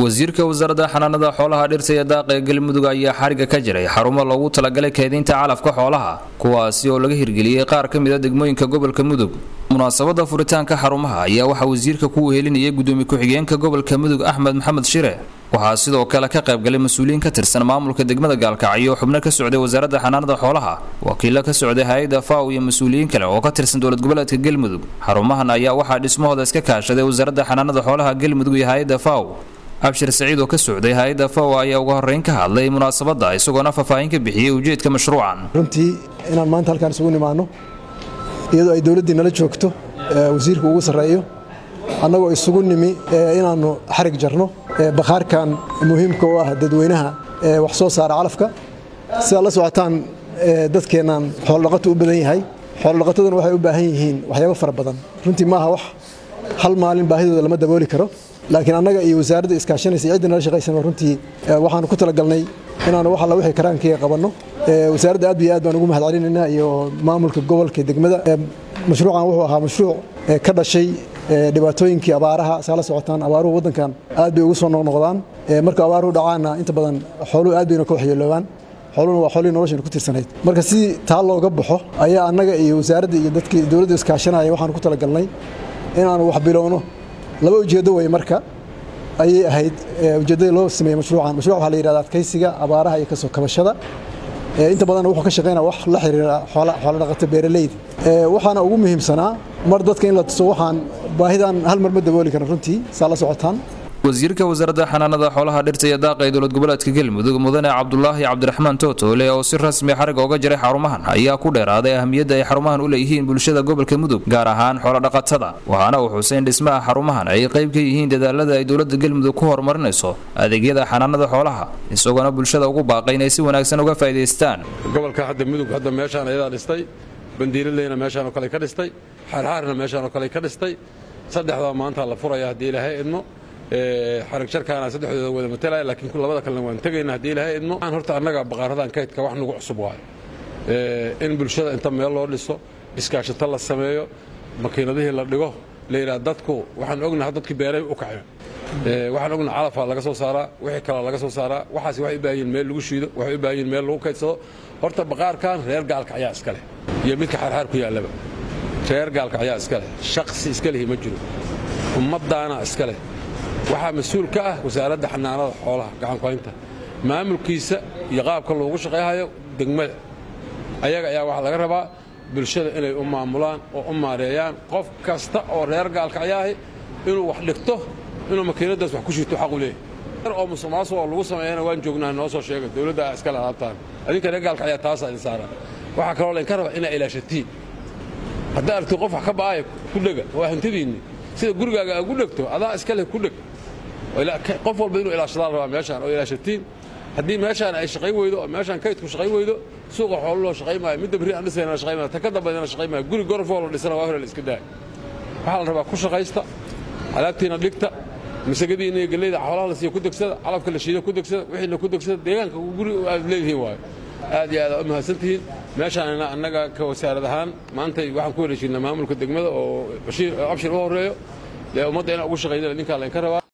wasiirka wasaaradda xanaanada xoolaha dhirta iyo daaqa ee galmudug ayaa xariga ka jiray xarumo loogu talagalay keedinta calafka xoolaha kuwaasi oo laga hirgeliyey qaar ka mid a degmooyinka gobolka mudug munaasabada furitaanka xarumaha ayaa waxaa wasiirka ku wehelinayay gudoomiye ku-xigeenka gobolka mudug axmed maxamed shire waxaa sidoo kale ka qaybgalay mas-uuliyiin ka tirsan maamulka degmada gaalkacyo xubno ka socday wasaaradda xanaanada xoolaha wakiilo ka socday hay-adda faw iyo mas-uuliyiin kale oo ka tirsan dowlad goboleedka galmudug xarumahan ayaa waxaa dhismahooda iska kaashaday wasaaradda xanaanada xoolaha galmudug iyo hay-adda faw abshir saciid oo ka socday hay-adda faw ayaa uga horreyn ka hadlay munaasabadda isagoona faahfaahin ka bixiyey ujeedka mashruucan runtii inaan maanta halkaan isugu nimaanno iyadoo ay dowladdii nala joogto wasiirka ugu sarreeyo annagoo isugu nimi inaannu xarig jarno bakhaarkan muhiimka u ah dadweynaha wax soo saara calafka sidaad la socotaan dadkeennaan xoolodhaqatu u badan yahay xoolodhaqataduna waxay u baahan yihiin waxyaabo fara badan runtii maaha wax hal maalin baahidooda lama dabooli karo laakiin annaga iyo wasaaradda iskaashanaysa ciddii nala shaqaysana runtii waxaanu ku talagalnay inaanu wax alla wixii karaankiga qabanno wasaaradda aad iyo aad baan ugu mahad celinaynaa iyo maamulka gobolka degmada mashruucan wuxuu ahaa mashruuc ka dhashay dhibaatooyinkii abaaraha saa la socotaan abaaruhu waddankan aad bay ugu soo noqnoqdaan marka abaaruhu dhacaanna inta badan xooluhu aad bayna ka waxyeeloobaan xooluhuna waa xoolihii noloshayna ku tirsanayd marka si taa looga baxo ayaa annaga iyo wasaaradda iyo dadkii dowladda iskaashanaya waxaanu ku talagalnay inaanu wax bilowno laba ujeeddo wey marka ayay ahayd ujeeddada loo sameeyey mashruucan mashruuc waxaa la yidhahda adkaysiga abaaraha iyo kasoo kabashada inta badan wuxuu ka shaqaynaya wax la xiriira xoola dhaqato beeraleyda waxaana ugu muhiimsanaa mar dadka in la tuso waxaan baahidan hal mar ma dabooli karan runtii saa la socotaan wasiirka wasaaradda xanaanada xoolaha dhirta iyo daaqa ee dowlad goboleedka galmudug mudane cabdulaahi cabdiraxmaan tootoole oo si rasmi xariga oga jiray xarumahan ayaa ku dheeraaday ahamiyadda ay xarumahan u leeyihiin bulshada gobolka mudug gaar ahaan xoolodhaqatada waxaana uu xuseyn dhismaha xarumahan ay qayb ka yihiin dadaalada ay dowladda galmudug ku horumarinayso adeegyada xanaanada xoolaha isagoona bulshada ugu baaqay inay si wanaagsan uga faa'idaystaan gobolka hadda mudug hadda meeshaan ayadaa dhistay bandiiradeyna meeshaan oo kale ka dhistay xaarxaarna meeshaan oo kale ka dhistay saddexdaa maanta la furaya haddii ilaahay idmo xarig jarkaana saddexdooda wada matalaya laakiin labada kalena waan tegayna haddii ilaahay idmo aan horta annaga baqaaradan kaydka wax nagu cusub waayo in bulshada inta meel loo dhiso iskaashato la sameeyo makiinadihii la dhigo la yidhaha dadku waxaan ognaha dadkii beeray u kaceen waxaan ognaha calafaa laga soo saaraa wixii kalaa laga soo saaraa waxaas waxay u baahan yihin meel lagu shiido waxay u baahan yihin meel lagu kaydsado horta baqaarkan reer gaalka ayaa iska leh iyo midka xaarxaar ku yaallaba reer gaalka ayaa iska leh shaqsi iska lihi ma jiro ummaddaana iska leh waxaa mas-uul ka ah wasaaradda xanaanada xoolaha gacankuhaynta maamulkiisa iyo qaabka loogu shaqayhayo degmada ayaga ayaa waxaa laga rabaa bulshada inay u maamulaan oo u maareeyaan qof kasta oo reer gaalka ayaahi inuu wax dhigto inuu makiinadaas wax ku shito xaqu leeyahy oo musuqmaasuq oo lagu sameeyana waan joognaa noo soo sheega dowladda iskale alaabtaan adinka reer gaalka ayaa taasaa idin saaran waxaa kaloo laydinka rabaa inaa ilaashatiin haddaa aragti qof wax ka ba'aya ku dhega waa hantidiinni sida gurigaaga aa ku dhegto adaa iska leh ku dheg qof walba inuu ilaashadaa rabaa meeshaan oo ilaashatiin haddii meeshaan ay shaqayn weydo oo meeshaan kaydku shaqayn weydo suuqa xoolo loo shaqayn maayo midda berri aan dhisayna shaqayn maayo ta ka dambaydana shaqayn maayo guri gorofoo la dhisana waa hore la iska daaya waxaa la rabaa ku shaqaysta alaabtiina dhigta masagadiina iyo galleyda xoolaha la siiyo ku degsada calafka la shiida ku degsada wixiina ku degsada deegaanka guri aad leedihiin waayo aad iyo aad u mahadsantihiin meeshaan annaga ka wasaarad ahaan maantay waxaan ku wareejinnaa maamulka degmada oo abshir u horreeyo dee ummadda inaan ugu shaqaynana ninkaa laynka rabaa